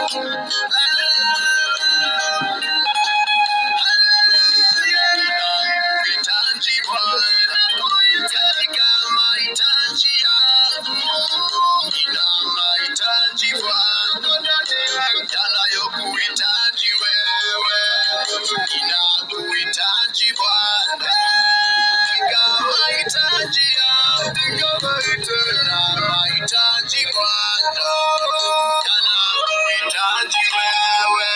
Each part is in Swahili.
Mahitaji Bwana, katika mahitaji yangu, nina mahitaji Bwana, yanayokuhitaji wewe, ninakuhitaji Bwana, katika mahitaji yangu, nina mahitaji Bwana, yanayokuhitaji wewe.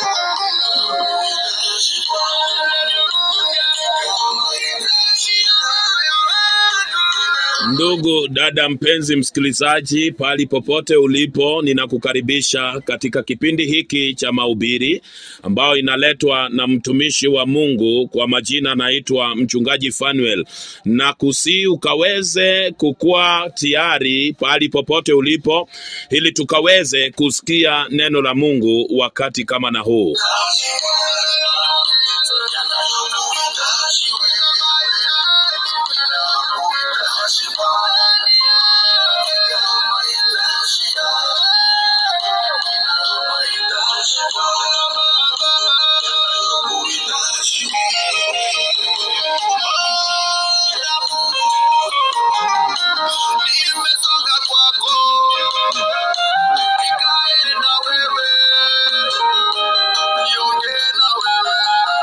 Ndugu dada, mpenzi msikilizaji, pali popote ulipo, ninakukaribisha katika kipindi hiki cha mahubiri ambayo inaletwa na mtumishi wa Mungu kwa majina anaitwa mchungaji Fanuel, na kusi ukaweze kukuwa tayari pali popote ulipo, ili tukaweze kusikia neno la Mungu wakati kama na huu. Nimesonga kwako, nikae na wewe, niongee na wewe.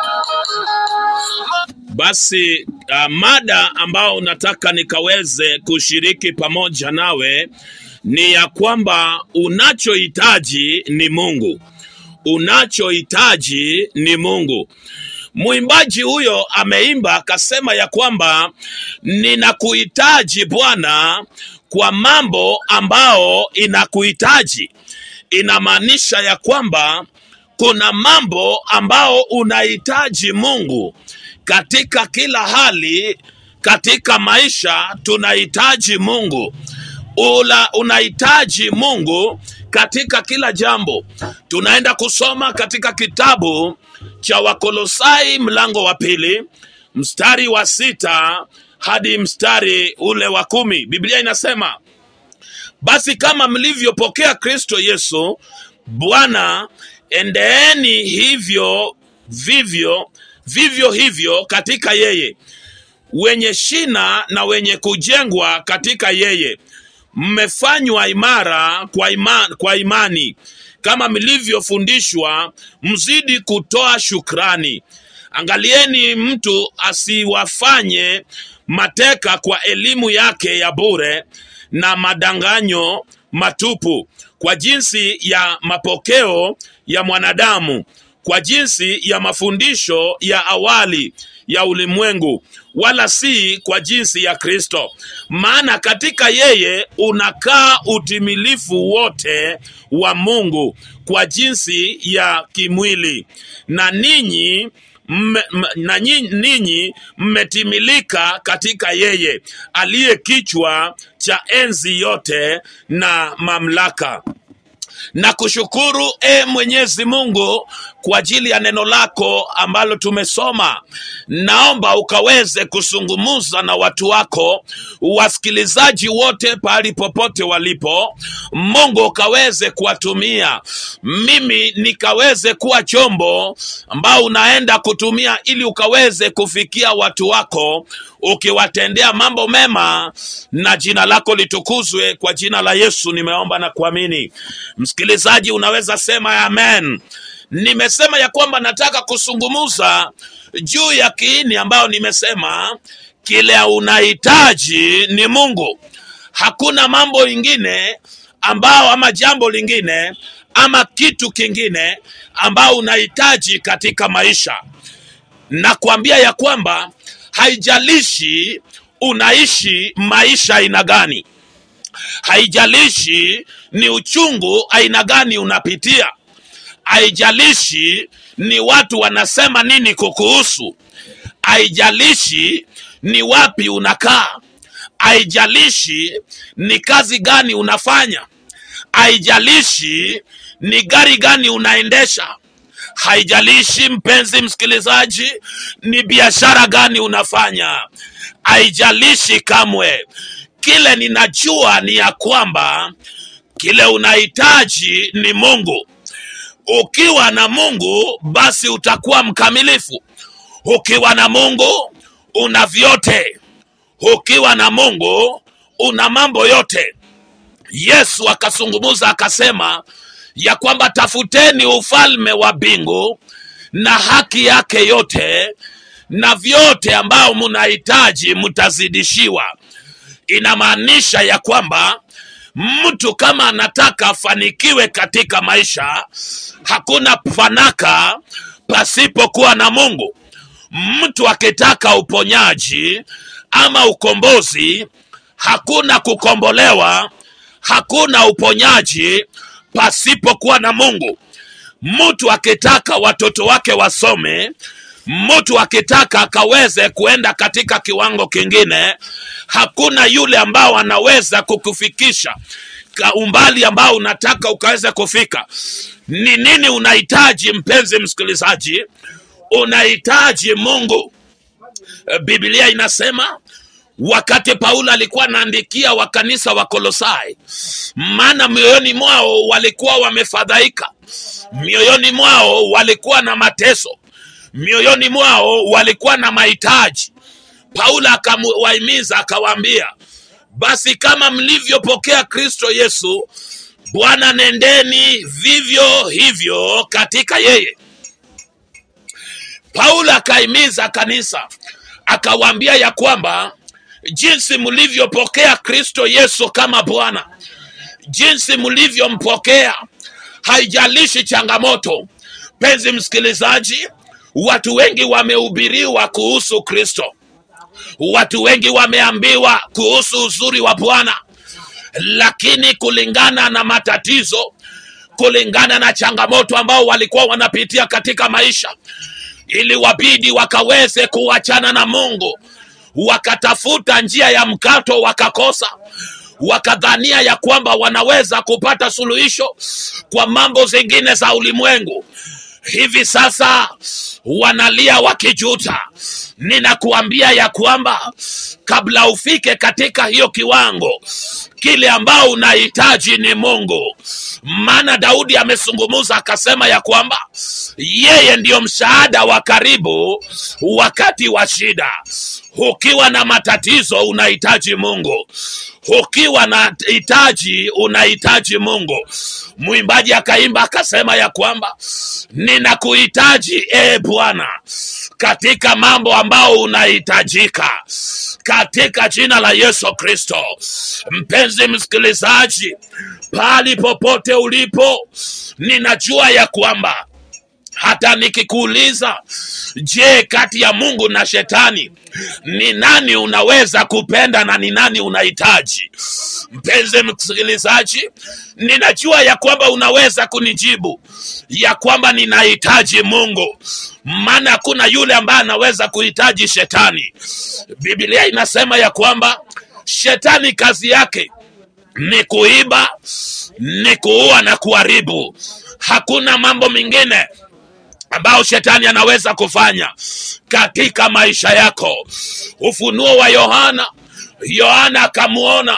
Basi uh, mada ambao nataka nikaweze kushiriki pamoja nawe ni ya kwamba unachohitaji ni Mungu. Unachohitaji ni Mungu. Mwimbaji huyo ameimba akasema ya kwamba ninakuhitaji Bwana kwa mambo ambao inakuhitaji. Inamaanisha ya kwamba kuna mambo ambao unahitaji Mungu katika kila hali. Katika maisha tunahitaji Mungu ula unahitaji Mungu katika kila jambo. Tunaenda kusoma katika kitabu cha Wakolosai mlango wa pili mstari wa sita hadi mstari ule wa kumi. Biblia inasema basi kama mlivyopokea Kristo Yesu Bwana, endeeni hivyo vivyo vivyo hivyo katika yeye, wenye shina na wenye kujengwa katika yeye, mmefanywa imara kwa, ima, kwa imani kama mlivyofundishwa, mzidi kutoa shukrani. Angalieni mtu asiwafanye mateka kwa elimu yake ya bure na madanganyo matupu, kwa jinsi ya mapokeo ya mwanadamu, kwa jinsi ya mafundisho ya awali ya ulimwengu, wala si kwa jinsi ya Kristo. Maana katika yeye unakaa utimilifu wote wa Mungu kwa jinsi ya kimwili, na ninyi mme- m- na nyi- ninyi mmetimilika katika yeye aliye kichwa cha enzi yote na mamlaka na kushukuru e Mwenyezi Mungu kwa ajili ya neno lako ambalo tumesoma. Naomba ukaweze kusungumuza na watu wako wasikilizaji wote pahali popote walipo. Mungu ukaweze kuwatumia, mimi nikaweze kuwa chombo ambao unaenda kutumia ili ukaweze kufikia watu wako ukiwatendea mambo mema, na jina lako litukuzwe. Kwa jina la Yesu nimeomba na kuamini. Msikilizaji, unaweza sema amen. Nimesema ya kwamba nataka kusungumuza juu ya kiini ambayo nimesema kile unahitaji ni Mungu. Hakuna mambo ingine ambao ama jambo lingine ama kitu kingine ambao unahitaji katika maisha na kuambia ya kwamba haijalishi unaishi maisha aina gani, haijalishi ni uchungu aina gani unapitia, haijalishi ni watu wanasema nini kukuhusu, haijalishi ni wapi unakaa, haijalishi ni kazi gani unafanya, haijalishi ni gari gani unaendesha, haijalishi mpenzi msikilizaji, ni biashara gani unafanya, haijalishi kamwe. Kile ninajua ni ya kwamba kile unahitaji ni Mungu. ukiwa na mungu basi utakuwa mkamilifu ukiwa na mungu una vyote ukiwa na mungu una mambo yote yesu akazungumuza akasema ya kwamba tafuteni ufalme wa mbingu na haki yake yote na vyote ambao mnahitaji mtazidishiwa inamaanisha ya kwamba mtu kama anataka afanikiwe katika maisha hakuna fanaka pasipokuwa na mungu mtu akitaka uponyaji ama ukombozi hakuna kukombolewa hakuna uponyaji pasipokuwa na mungu mtu akitaka watoto wake wasome mtu akitaka akaweze kuenda katika kiwango kingine hakuna yule ambao anaweza kukufikisha ka umbali ambao unataka ukaweze kufika ni nini unahitaji mpenzi msikilizaji unahitaji mungu Eh, biblia inasema wakati paulo alikuwa anaandikia wakanisa wa kolosai maana mioyoni mwao walikuwa wamefadhaika mioyoni mwao walikuwa na mateso mioyoni mwao walikuwa na mahitaji paulo akawahimiza akawaambia basi kama mlivyopokea kristo yesu bwana nendeni vivyo hivyo katika yeye paulo akahimiza kanisa akawaambia ya kwamba jinsi mlivyopokea kristo yesu kama bwana jinsi mlivyompokea haijalishi changamoto penzi msikilizaji watu wengi wamehubiriwa kuhusu kristo watu wengi wameambiwa kuhusu uzuri wa bwana lakini kulingana na matatizo kulingana na changamoto ambao walikuwa wanapitia katika maisha ili wabidi wakaweze kuachana na mungu wakatafuta njia ya mkato wakakosa wakadhania ya kwamba wanaweza kupata suluhisho kwa mambo zingine za ulimwengu hivi sasa wanalia wakijuta ninakuambia ya kwamba kabla ufike katika hiyo kiwango kile ambao unahitaji ni mungu maana daudi amezungumuza akasema ya kwamba yeye ndiyo msaada wa karibu wakati wa shida ukiwa na matatizo unahitaji mungu ukiwa na hitaji unahitaji mungu mwimbaji akaimba akasema ya kwamba ninakuhitaji e bwana katika mambo ambao unahitajika katika jina la yesu kristo mpenzi msikilizaji pahali popote ulipo ninajua ya kwamba hata nikikuuliza je kati ya mungu na shetani ni nani unaweza kupenda na ni nani unahitaji mpenzi msikilizaji ninajua ya kwamba unaweza kunijibu ya kwamba ninahitaji mungu maana hakuna yule ambaye anaweza kuhitaji shetani biblia inasema ya kwamba shetani kazi yake ni kuiba ni kuua na kuharibu hakuna mambo mengine ambao shetani anaweza kufanya katika maisha yako ufunuo wa yohana yohana akamwona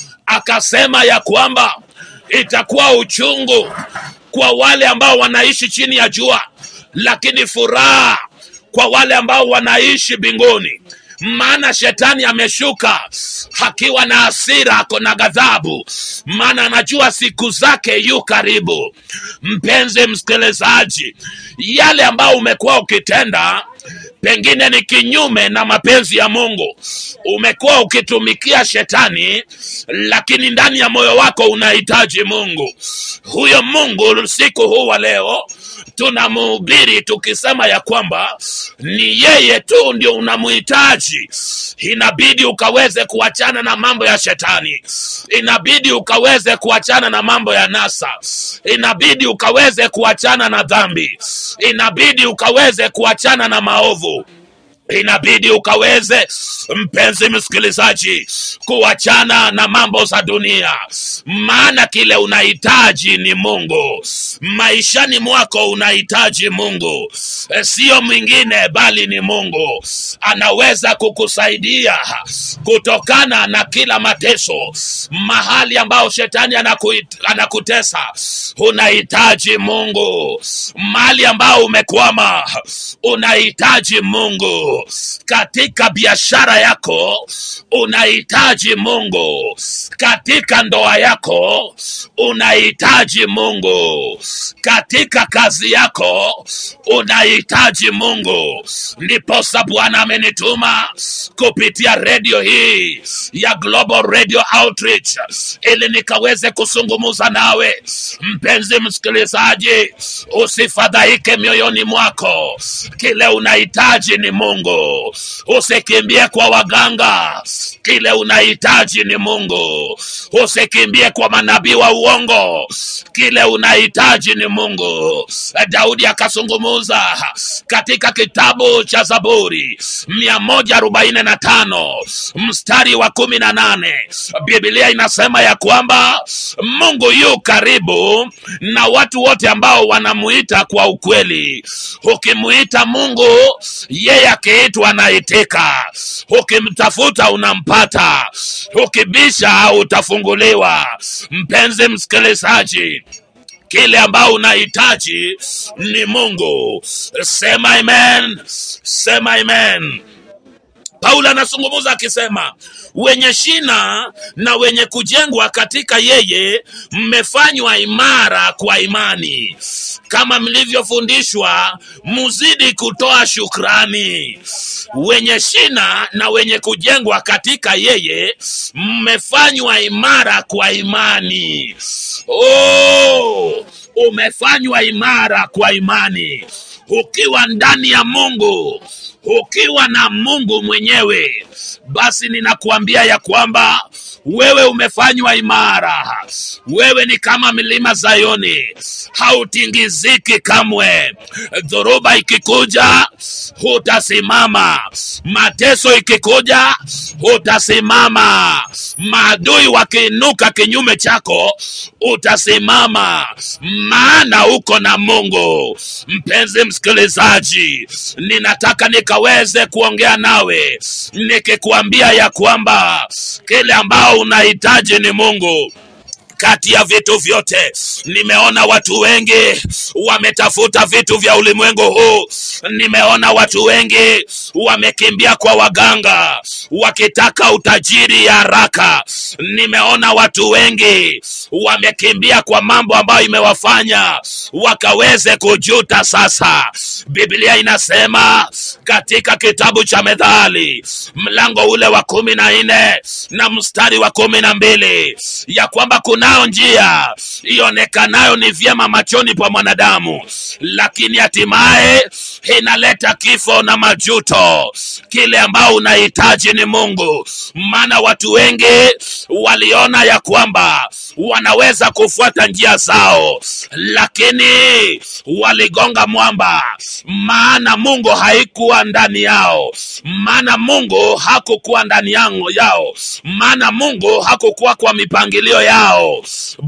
akasema ya kwamba itakuwa uchungu kwa wale ambao wanaishi chini ya jua lakini furaha kwa wale ambao wanaishi mbinguni maana shetani ameshuka akiwa na hasira ako na ghadhabu maana anajua siku zake yu karibu mpenzi msikilizaji yale ambao umekuwa ukitenda pengine ni kinyume na mapenzi ya mungu umekuwa ukitumikia shetani lakini ndani ya moyo wako unahitaji mungu huyo mungu siku huu wa leo tunamhubiri tukisema ya kwamba ni yeye tu ndio unamhitaji inabidi ukaweze kuachana na mambo ya shetani inabidi ukaweze kuachana na mambo ya nasa inabidi ukaweze kuachana na dhambi inabidi ukaweze kuachana na maovu inabidi ukaweze mpenzi msikilizaji kuachana na mambo za dunia maana kile unahitaji ni mungu maishani mwako unahitaji mungu E, sio mwingine bali ni mungu anaweza kukusaidia kutokana na kila mateso mahali ambao shetani anakuit, anakutesa unahitaji mungu mahali ambao umekwama unahitaji mungu katika biashara yako unahitaji mungu katika ndoa yako unahitaji mungu katika kazi yako unahitaji mungu ndiposa bwana amenituma kupitia redio hii ya global radio outreach ili nikaweze kusungumuza nawe mpenzi msikilizaji usifadhaike mioyoni mwako kile unahitaji ni mungu usikimbie kwa waganga kile unahitaji ni mungu usikimbie kwa manabii wa uongo kile unahitaji ni mungu daudi akazungumuza katika kitabu cha zaburi 145 mstari wa kumi na nane biblia inasema ya kwamba mungu yu karibu na watu wote ambao wanamuita kwa ukweli ukimuita mungu yeye akiitwa anaitika ukimtafuta unampata ukibisha utafunguliwa mpenzi msikilizaji kile ambao unahitaji ni mungu sema amen sema amen paulo anazungumza akisema wenye shina na wenye kujengwa katika yeye mmefanywa imara kwa imani kama mlivyofundishwa muzidi kutoa shukrani wenye shina na wenye kujengwa katika yeye mmefanywa imara kwa imani oh, umefanywa imara kwa imani ukiwa ndani ya mungu ukiwa na mungu mwenyewe basi ninakuambia ya kwamba wewe umefanywa imara wewe ni kama milima zayoni hautingiziki kamwe dhoruba ikikuja hutasimama mateso ikikuja hutasimama maadui wakiinuka kinyume chako utasimama maana uko na mungu mpenzi msikilizaji ninataka nikaweze kuongea nawe nikikuambia ya kwamba kile ambao unahitaji ni mungu kati ya vitu vyote nimeona watu wengi wametafuta vitu vya ulimwengu huu nimeona watu wengi wamekimbia kwa waganga wakitaka utajiri ya haraka nimeona watu wengi wamekimbia kwa mambo ambayo imewafanya wakaweze kujuta sasa biblia inasema katika kitabu cha methali mlango ule wa kumi na nne na mstari wa kumi na mbili ya kwamba kunao njia ionekanayo ni vyema machoni pa mwanadamu lakini hatimaye inaleta kifo na majuto kile ambao unahitaji ni mungu maana watu wengi waliona ya kwamba wanaweza kufuata njia zao lakini waligonga mwamba maana mungu haikuwa ndani yao maana mungu hakukuwa ndani yangu yao maana mungu hakukuwa kwa mipangilio yao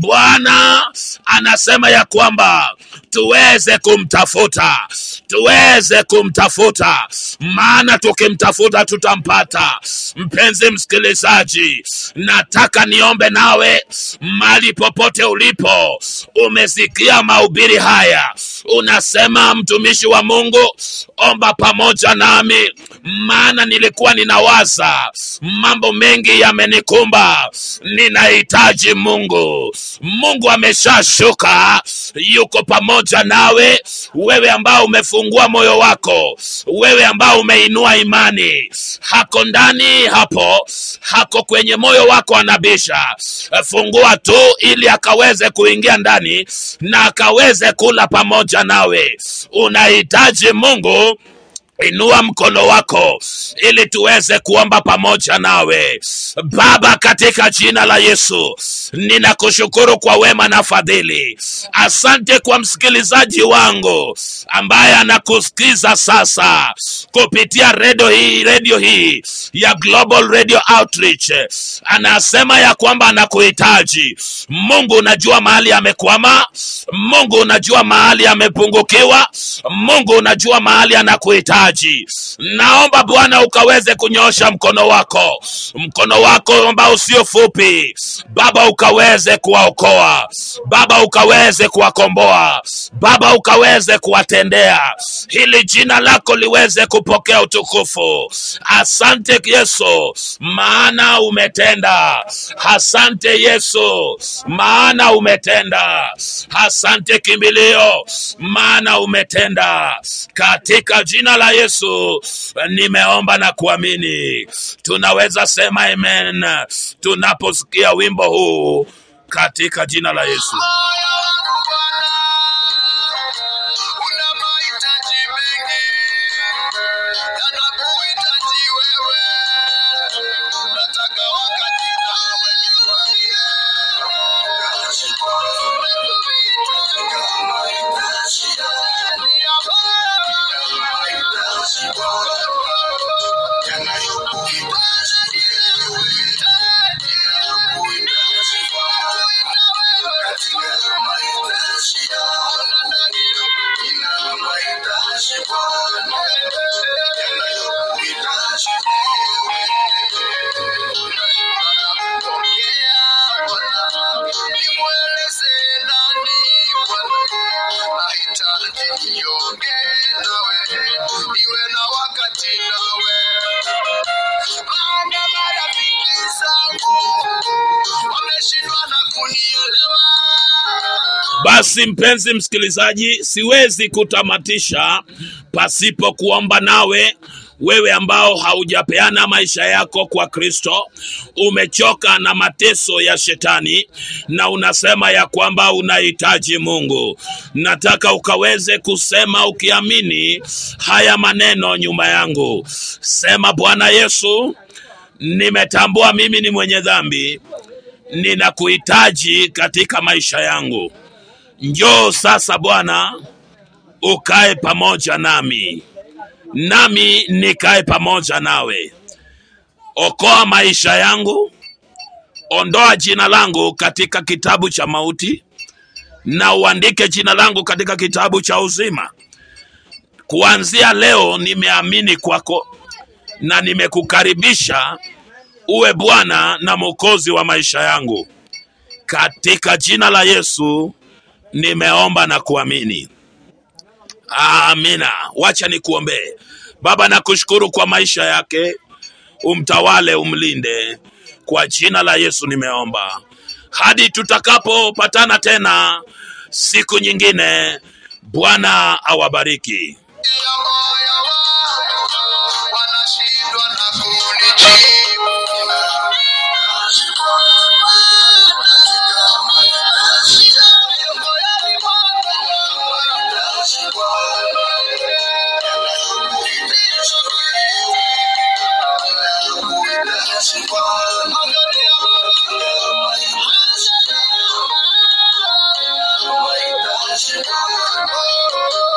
bwana anasema ya kwamba tuweze kumtafuta tuweze kumtafuta maana tukimtafuta tutampata mpenzi msikilizaji nataka niombe nawe mali popote ulipo umesikia mahubiri haya unasema mtumishi wa mungu omba pamoja nami maana nilikuwa ninawaza mambo mengi yamenikumba ninahitaji mungu mungu ameshashuka yuko pamoja nawe wewe ambao umefungua moyo wako wewe ambao umeinua imani hako ndani hapo hako kwenye moyo wako anabisha fungua tu ili akaweze kuingia ndani na akaweze kula pamoja nawe unahitaji mungu Inua mkono wako ili tuweze kuomba pamoja nawe. Baba, katika jina la Yesu, ninakushukuru kwa wema na fadhili. Asante kwa msikilizaji wangu ambaye anakusikiza sasa kupitia redio hii, redio hii ya Global Radio Outreach. Anasema ya kwamba anakuhitaji. Mungu, unajua mahali amekwama. Mungu, unajua mahali amepungukiwa. Mungu, unajua mahali anakuhitaji. Naomba Bwana ukaweze kunyosha mkono wako, mkono wako ambao usio fupi, Baba, ukaweze kuwaokoa Baba, ukaweze kuwakomboa Baba, ukaweze kuwatendea, ili jina lako liweze kupokea utukufu. Asante Yesu, maana umetenda. Asante Yesu, maana umetenda. Asante kimbilio, maana umetenda. Katika jina la Yesu nimeomba na kuamini. Tunaweza sema amen tunaposikia wimbo huu katika jina la Yesu. Moyo wangu Bwana, una mahitaji mengi, yanakuhitaji wewe. Nataka wakati nawe nikwambie, Nimweleze nani Bwana, nahitaji niongee nawe, niwe na wakati nawe maana marafiki zangu wameshindwa na kunielewa. Basi mpenzi msikilizaji, siwezi kutamatisha pasipo kuomba nawe wewe ambao haujapeana maisha yako kwa Kristo, umechoka na mateso ya shetani na unasema ya kwamba unahitaji Mungu. Nataka ukaweze kusema ukiamini haya maneno nyuma yangu. Sema, Bwana Yesu, nimetambua mimi ni mwenye dhambi, ninakuhitaji katika maisha yangu. Njoo sasa Bwana, ukae pamoja nami, nami nikae pamoja nawe. Okoa maisha yangu, ondoa jina langu katika kitabu cha mauti na uandike jina langu katika kitabu cha uzima. Kuanzia leo nimeamini kwako na nimekukaribisha uwe Bwana na Mwokozi wa maisha yangu. Katika jina la Yesu nimeomba na kuamini. Amina. Wacha nikuombee. Baba, nakushukuru kwa maisha yake, umtawale, umlinde. Kwa jina la Yesu nimeomba, hadi tutakapopatana tena siku nyingine. Bwana awabariki. ya moyo wangu wanashindwa na kunijibu. Shida moyoni mwangu